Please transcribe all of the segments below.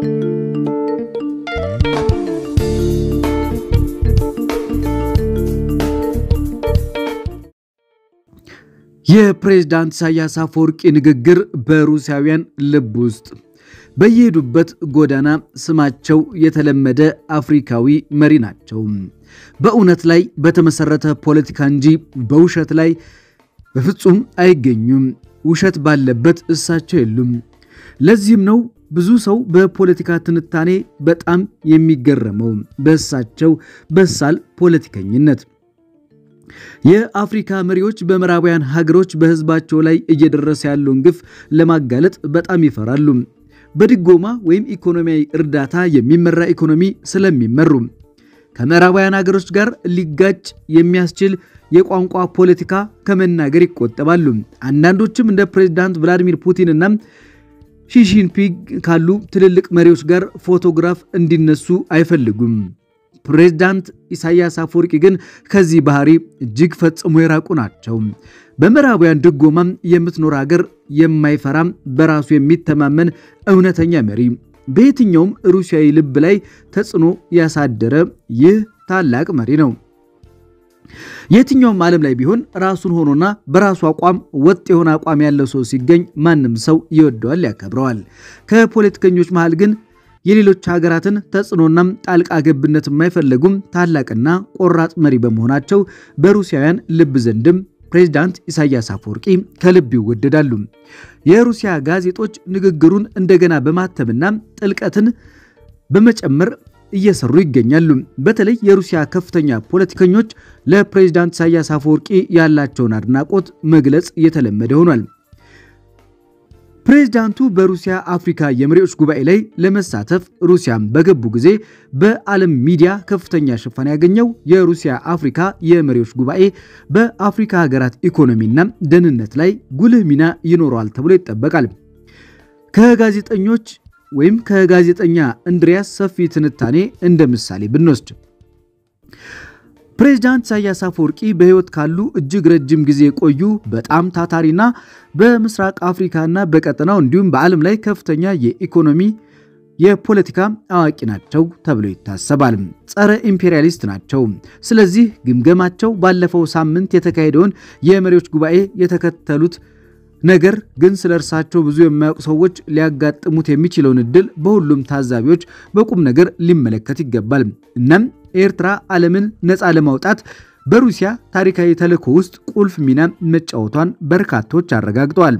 የፕሬዝዳንት ኢሳያስ አፈወርቂ ንግግር በሩሲያውያን ልብ ውስጥ በየሄዱበት ጎዳና ስማቸው የተለመደ አፍሪካዊ መሪ ናቸው። በእውነት ላይ በተመሰረተ ፖለቲካ እንጂ በውሸት ላይ በፍጹም አይገኙም። ውሸት ባለበት እሳቸው የሉም። ለዚህም ነው ብዙ ሰው በፖለቲካ ትንታኔ በጣም የሚገረመው በእሳቸው በሳል ፖለቲከኝነት። የአፍሪካ መሪዎች በምዕራባውያን ሀገሮች በሕዝባቸው ላይ እየደረሰ ያለውን ግፍ ለማጋለጥ በጣም ይፈራሉ። በድጎማ ወይም ኢኮኖሚያዊ እርዳታ የሚመራ ኢኮኖሚ ስለሚመሩ ከምዕራባውያን ሀገሮች ጋር ሊጋጭ የሚያስችል የቋንቋ ፖለቲካ ከመናገር ይቆጠባሉ። አንዳንዶችም እንደ ፕሬዚዳንት ቭላዲሚር ፑቲን እና ሺጂንፒንግ ካሉ ትልልቅ መሪዎች ጋር ፎቶግራፍ እንዲነሱ አይፈልጉም። ፕሬዝዳንት ኢሳያስ አፈወርቂ ግን ከዚህ ባህሪ እጅግ ፈጽሞ የራቁ ናቸው። በምዕራባውያን ድጎማም የምትኖር ሀገር የማይፈራም በራሱ የሚተማመን እውነተኛ መሪ፣ በየትኛውም ሩሲያዊ ልብ ላይ ተጽዕኖ ያሳደረ ይህ ታላቅ መሪ ነው። የትኛውም ዓለም ላይ ቢሆን ራሱን ሆኖና በራሱ አቋም ወጥ የሆነ አቋም ያለው ሰው ሲገኝ ማንም ሰው ይወደዋል፣ ያከብረዋል። ከፖለቲከኞች መሃል ግን የሌሎች ሀገራትን ተጽዕኖና ጣልቃ ገብነት የማይፈለጉም ታላቅና ቆራጥ መሪ በመሆናቸው በሩሲያውያን ልብ ዘንድም ፕሬዝዳንት ኢሳያስ አፈወርቂ ከልብ ይወደዳሉ። የሩሲያ ጋዜጦች ንግግሩን እንደገና በማተምና ጥልቀትን በመጨመር እየሰሩ ይገኛሉ። በተለይ የሩሲያ ከፍተኛ ፖለቲከኞች ለፕሬዝዳንት ኢሳያስ አፈወርቂ ያላቸውን አድናቆት መግለጽ የተለመደ ሆኗል። ፕሬዝዳንቱ በሩሲያ አፍሪካ የመሪዎች ጉባኤ ላይ ለመሳተፍ ሩሲያም በገቡ ጊዜ በዓለም ሚዲያ ከፍተኛ ሽፋን ያገኘው የሩሲያ አፍሪካ የመሪዎች ጉባኤ በአፍሪካ ሀገራት ኢኮኖሚና ደህንነት ላይ ጉልህ ሚና ይኖረዋል ተብሎ ይጠበቃል። ከጋዜጠኞች ወይም ከጋዜጠኛ እንድሪያስ ሰፊ ትንታኔ እንደ ምሳሌ ብንወስድ ፕሬዝዳንት ኢሳያስ አፈወርቂ በሕይወት ካሉ እጅግ ረጅም ጊዜ የቆዩ በጣም ታታሪና በምስራቅ አፍሪካና በቀጠናው እንዲሁም በዓለም ላይ ከፍተኛ የኢኮኖሚ የፖለቲካ አዋቂ ናቸው ተብሎ ይታሰባል። ጸረ ኢምፔሪያሊስት ናቸው። ስለዚህ ግምገማቸው ባለፈው ሳምንት የተካሄደውን የመሪዎች ጉባኤ የተከተሉት ነገር ግን ስለ እርሳቸው ብዙ የማያውቁ ሰዎች ሊያጋጥሙት የሚችለውን እድል በሁሉም ታዛቢዎች በቁም ነገር ሊመለከት ይገባል። እናም ኤርትራ ዓለምን ነፃ ለማውጣት በሩሲያ ታሪካዊ ተልዕኮ ውስጥ ቁልፍ ሚና መጫወቷን በርካቶች አረጋግጠዋል።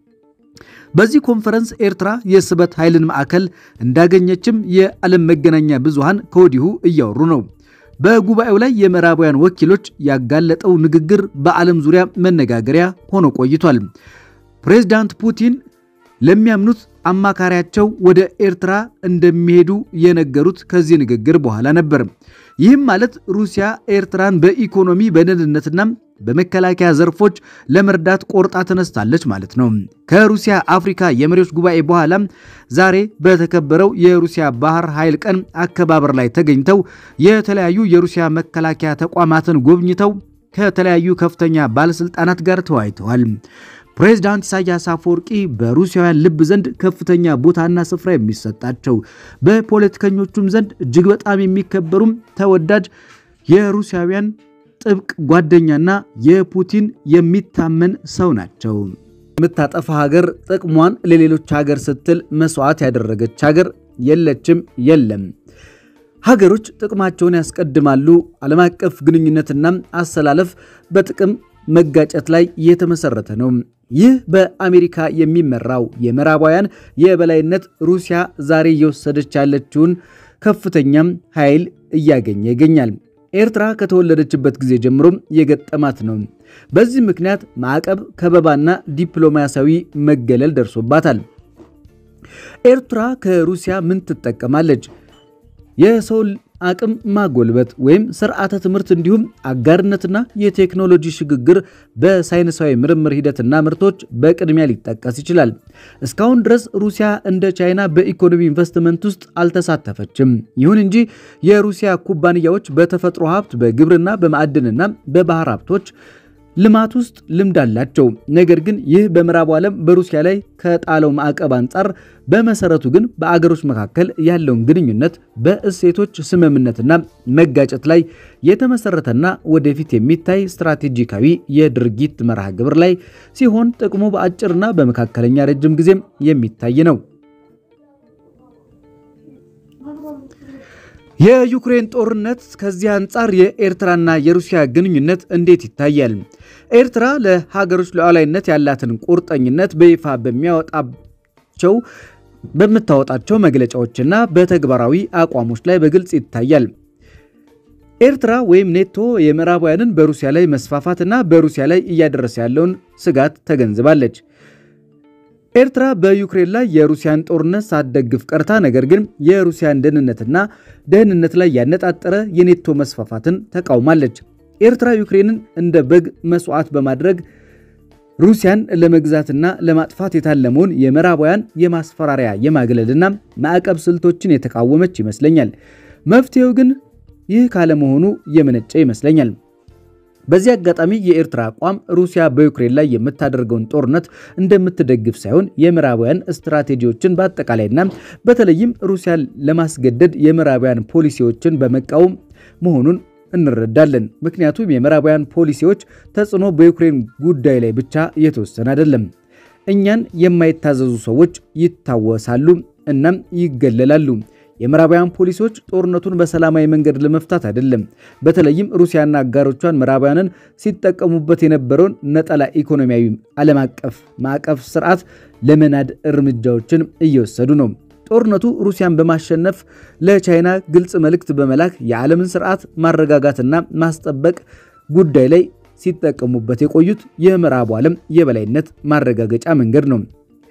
በዚህ ኮንፈረንስ ኤርትራ የስበት ኃይልን ማዕከል እንዳገኘችም የዓለም መገናኛ ብዙሃን ከወዲሁ እያወሩ ነው። በጉባኤው ላይ የምዕራባውያን ወኪሎች ያጋለጠው ንግግር በዓለም ዙሪያ መነጋገሪያ ሆኖ ቆይቷል። ፕሬዝዳንት ፑቲን ለሚያምኑት አማካሪያቸው ወደ ኤርትራ እንደሚሄዱ የነገሩት ከዚህ ንግግር በኋላ ነበር። ይህም ማለት ሩሲያ ኤርትራን በኢኮኖሚ በደህንነትና በመከላከያ ዘርፎች ለመርዳት ቆርጣ ተነስታለች ማለት ነው። ከሩሲያ አፍሪካ የመሪዎች ጉባኤ በኋላ ዛሬ በተከበረው የሩሲያ ባህር ኃይል ቀን አከባበር ላይ ተገኝተው የተለያዩ የሩሲያ መከላከያ ተቋማትን ጎብኝተው ከተለያዩ ከፍተኛ ባለስልጣናት ጋር ተወያይተዋል። ፕሬዝዳንት ኢሳያስ አፈወርቂ በሩሲያውያን ልብ ዘንድ ከፍተኛ ቦታና ስፍራ የሚሰጣቸው በፖለቲከኞቹም ዘንድ እጅግ በጣም የሚከበሩም ተወዳጅ የሩሲያውያን ጥብቅ ጓደኛና የፑቲን የሚታመን ሰው ናቸው። የምታጠፋ ሀገር ጥቅሟን ለሌሎች ሀገር ስትል መስዋዕት ያደረገች ሀገር የለችም፣ የለም። ሀገሮች ጥቅማቸውን ያስቀድማሉ። ዓለም አቀፍ ግንኙነትና አሰላለፍ በጥቅም መጋጨት ላይ የተመሰረተ ነው። ይህ በአሜሪካ የሚመራው የምዕራባውያን የበላይነት ሩሲያ ዛሬ እየወሰደች ያለችውን ከፍተኛም ኃይል እያገኘ ይገኛል። ኤርትራ ከተወለደችበት ጊዜ ጀምሮም የገጠማት ነው። በዚህ ምክንያት ማዕቀብ፣ ከበባና ዲፕሎማሲያዊ መገለል ደርሶባታል። ኤርትራ ከሩሲያ ምን ትጠቀማለች? የሰው አቅም ማጎልበት ወይም ስርዓተ ትምህርት እንዲሁም አጋርነትና የቴክኖሎጂ ሽግግር በሳይንሳዊ ምርምር ሂደትና ምርቶች በቅድሚያ ሊጠቀስ ይችላል። እስካሁን ድረስ ሩሲያ እንደ ቻይና በኢኮኖሚ ኢንቨስትመንት ውስጥ አልተሳተፈችም። ይሁን እንጂ የሩሲያ ኩባንያዎች በተፈጥሮ ሀብት፣ በግብርና፣ በማዕድንና በባህር ሀብቶች ልማት ውስጥ ልምድ አላቸው። ነገር ግን ይህ በምዕራቡ ዓለም በሩሲያ ላይ ከጣለው ማዕቀብ አንጻር በመሰረቱ ግን በአገሮች መካከል ያለውን ግንኙነት በእሴቶች ስምምነትና መጋጨት ላይ የተመሰረተና ወደፊት የሚታይ ስትራቴጂካዊ የድርጊት መርሃ ግብር ላይ ሲሆን ጥቅሙ በአጭርና በመካከለኛ ረጅም ጊዜም የሚታይ ነው። የዩክሬን ጦርነት ከዚህ አንጻር የኤርትራና የሩሲያ ግንኙነት እንዴት ይታያል? ኤርትራ ለሀገሮች ሉዓላዊነት ያላትን ቁርጠኝነት በይፋ በሚያወጣቸው በምታወጣቸው መግለጫዎችና በተግባራዊ አቋሞች ላይ በግልጽ ይታያል። ኤርትራ ወይም ኔቶ የምዕራባውያንን በሩሲያ ላይ መስፋፋትና በሩሲያ ላይ እያደረሰ ያለውን ስጋት ተገንዝባለች። ኤርትራ በዩክሬን ላይ የሩሲያን ጦርነት ሳትደግፍ ቀርታ ነገር ግን የሩሲያን ደህንነትና ደህንነት ላይ ያነጣጠረ የኔቶ መስፋፋትን ተቃውማለች። ኤርትራ ዩክሬንን እንደ በግ መስዋዕት በማድረግ ሩሲያን ለመግዛትና ለማጥፋት የታለመውን የምዕራባውያን የማስፈራሪያ የማግለልና ማዕቀብ ስልቶችን የተቃወመች ይመስለኛል። መፍትሄው ግን ይህ ካለመሆኑ የመነጨ ይመስለኛል። በዚህ አጋጣሚ የኤርትራ አቋም ሩሲያ በዩክሬን ላይ የምታደርገውን ጦርነት እንደምትደግፍ ሳይሆን የምዕራባውያን ስትራቴጂዎችን በአጠቃላይና በተለይም ሩሲያን ለማስገደድ የምዕራባውያን ፖሊሲዎችን በመቃወም መሆኑን እንረዳለን። ምክንያቱም የምዕራባውያን ፖሊሲዎች ተጽዕኖ በዩክሬን ጉዳይ ላይ ብቻ የተወሰነ አይደለም። እኛን የማይታዘዙ ሰዎች ይታወሳሉ እናም ይገለላሉ። የምዕራባውያን ፖሊሲዎች ጦርነቱን በሰላማዊ መንገድ ለመፍታት አይደለም። በተለይም ሩሲያና አጋሮቿን ምዕራባውያንን ሲጠቀሙበት የነበረውን ነጠላ ኢኮኖሚያዊ ዓለም አቀፍ ማዕቀፍ ስርዓት ለመናድ እርምጃዎችን እየወሰዱ ነው። ጦርነቱ ሩሲያን በማሸነፍ ለቻይና ግልጽ መልእክት በመላክ የዓለምን ስርዓት ማረጋጋትና ማስጠበቅ ጉዳይ ላይ ሲጠቀሙበት የቆዩት የምዕራቡ ዓለም የበላይነት ማረጋገጫ መንገድ ነው።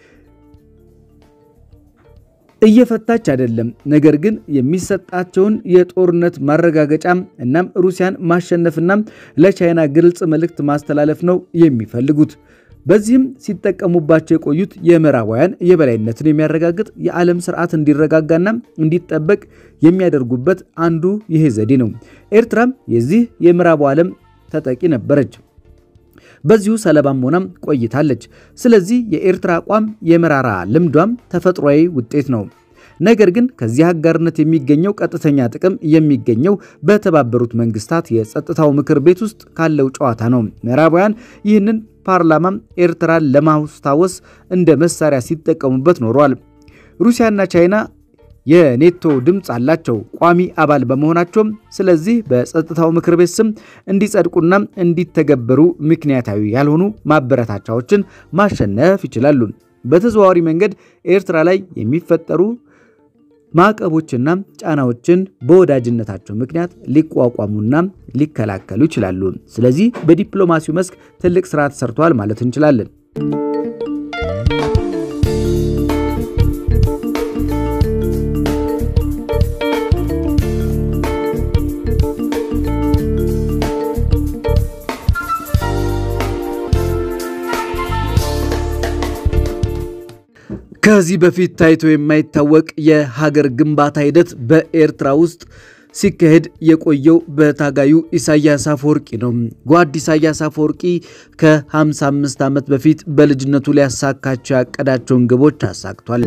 እየፈታች አይደለም። ነገር ግን የሚሰጣቸውን የጦርነት ማረጋገጫ እናም ሩሲያን ማሸነፍና ለቻይና ግልጽ መልእክት ማስተላለፍ ነው የሚፈልጉት። በዚህም ሲጠቀሙባቸው የቆዩት የምዕራባውያን የበላይነትን የሚያረጋግጥ የዓለም ስርዓት እንዲረጋጋና እንዲጠበቅ የሚያደርጉበት አንዱ ይሄ ዘዴ ነው። ኤርትራም የዚህ የምዕራቡ ዓለም ተጠቂ ነበረች። በዚሁ ሰለባም ሆናም ቆይታለች። ስለዚህ የኤርትራ አቋም የመራራ ልምዷም ተፈጥሯዊ ውጤት ነው። ነገር ግን ከዚህ አጋርነት የሚገኘው ቀጥተኛ ጥቅም የሚገኘው በተባበሩት መንግስታት የጸጥታው ምክር ቤት ውስጥ ካለው ጨዋታ ነው። ምዕራባውያን ይህንን ፓርላማም ኤርትራን ለማስታወስ እንደ መሳሪያ ሲጠቀሙበት ኖረዋል። ሩሲያና ቻይና የኔቶ ድምፅ አላቸው ቋሚ አባል በመሆናቸውም። ስለዚህ በጸጥታው ምክር ቤት ስም እንዲጸድቁና እንዲተገበሩ ምክንያታዊ ያልሆኑ ማበረታቻዎችን ማሸነፍ ይችላሉ። በተዘዋዋሪ መንገድ ኤርትራ ላይ የሚፈጠሩ ማዕቀቦችና ጫናዎችን በወዳጅነታቸው ምክንያት ሊቋቋሙና ሊከላከሉ ይችላሉ። ስለዚህ በዲፕሎማሲው መስክ ትልቅ ስራ ተሰርተዋል ማለት እንችላለን። ከዚህ በፊት ታይቶ የማይታወቅ የሀገር ግንባታ ሂደት በኤርትራ ውስጥ ሲካሄድ የቆየው በታጋዩ ኢሳያስ አፈወርቂ ነው። ጓድ ኢሳያስ አፈወርቂ ከ55 ዓመት በፊት በልጅነቱ ሊያሳካቸው ያቀዳቸውን ግቦች አሳክቷል።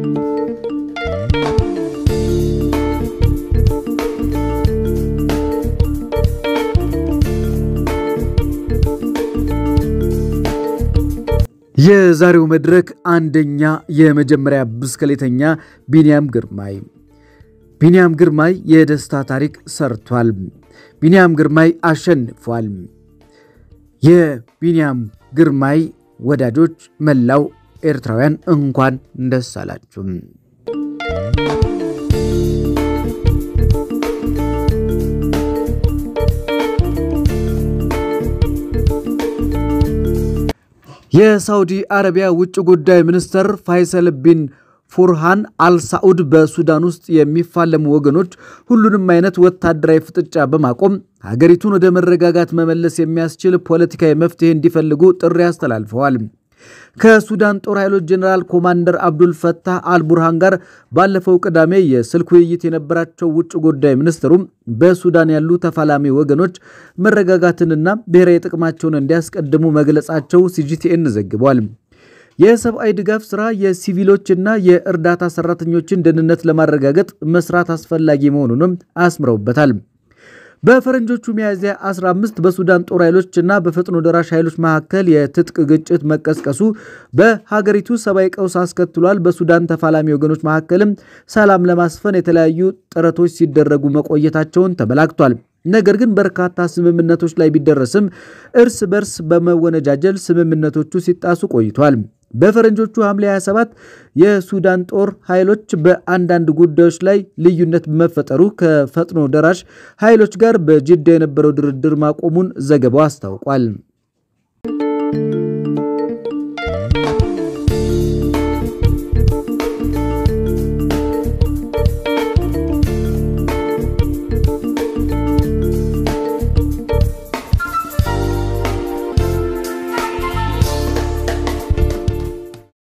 የዛሬው መድረክ አንደኛ የመጀመሪያ ብስክሌተኛ ቢንያም ግርማይ ቢንያም ግርማይ የደስታ ታሪክ ሰርቷል። ቢንያም ግርማይ አሸንፏል። የቢንያም ግርማይ ወዳጆች፣ መላው ኤርትራውያን እንኳን ደስ አላችሁ። የሳውዲ አረቢያ ውጭ ጉዳይ ሚኒስትር ፋይሰል ቢን ፉርሃን አልሳዑድ በሱዳን ውስጥ የሚፋለሙ ወገኖች ሁሉንም አይነት ወታደራዊ ፍጥጫ በማቆም ሀገሪቱን ወደ መረጋጋት መመለስ የሚያስችል ፖለቲካዊ መፍትሄ እንዲፈልጉ ጥሪ አስተላልፈዋል። ከሱዳን ጦር ኃይሎች ጀኔራል ኮማንደር አብዱል ፈታህ አልቡርሃን ጋር ባለፈው ቅዳሜ የስልክ ውይይት የነበራቸው ውጭ ጉዳይ ሚኒስትሩም በሱዳን ያሉ ተፋላሚ ወገኖች መረጋጋትንና ብሔራዊ ጥቅማቸውን እንዲያስቀድሙ መግለጻቸው ሲጂቲኤን ዘግቧል። የሰብአዊ ድጋፍ ስራ የሲቪሎችና የእርዳታ ሰራተኞችን ደህንነት ለማረጋገጥ መስራት አስፈላጊ መሆኑንም አስምረውበታል። በፈረንጆቹ ሚያዝያ 15 በሱዳን ጦር ኃይሎች እና በፈጥኖ ደራሽ ኃይሎች መካከል የትጥቅ ግጭት መቀስቀሱ በሀገሪቱ ሰብአዊ ቀውስ አስከትሏል። በሱዳን ተፋላሚ ወገኖች መካከልም ሰላም ለማስፈን የተለያዩ ጥረቶች ሲደረጉ መቆየታቸውን ተመላክቷል። ነገር ግን በርካታ ስምምነቶች ላይ ቢደረስም እርስ በርስ በመወነጃጀል ስምምነቶቹ ሲጣሱ ቆይቷል። በፈረንጆቹ ሐምሌ 27 የሱዳን ጦር ኃይሎች በአንዳንድ ጉዳዮች ላይ ልዩነት በመፈጠሩ ከፈጥኖ ደራሽ ኃይሎች ጋር በጅዳ የነበረው ድርድር ማቆሙን ዘገባው አስታውቋል።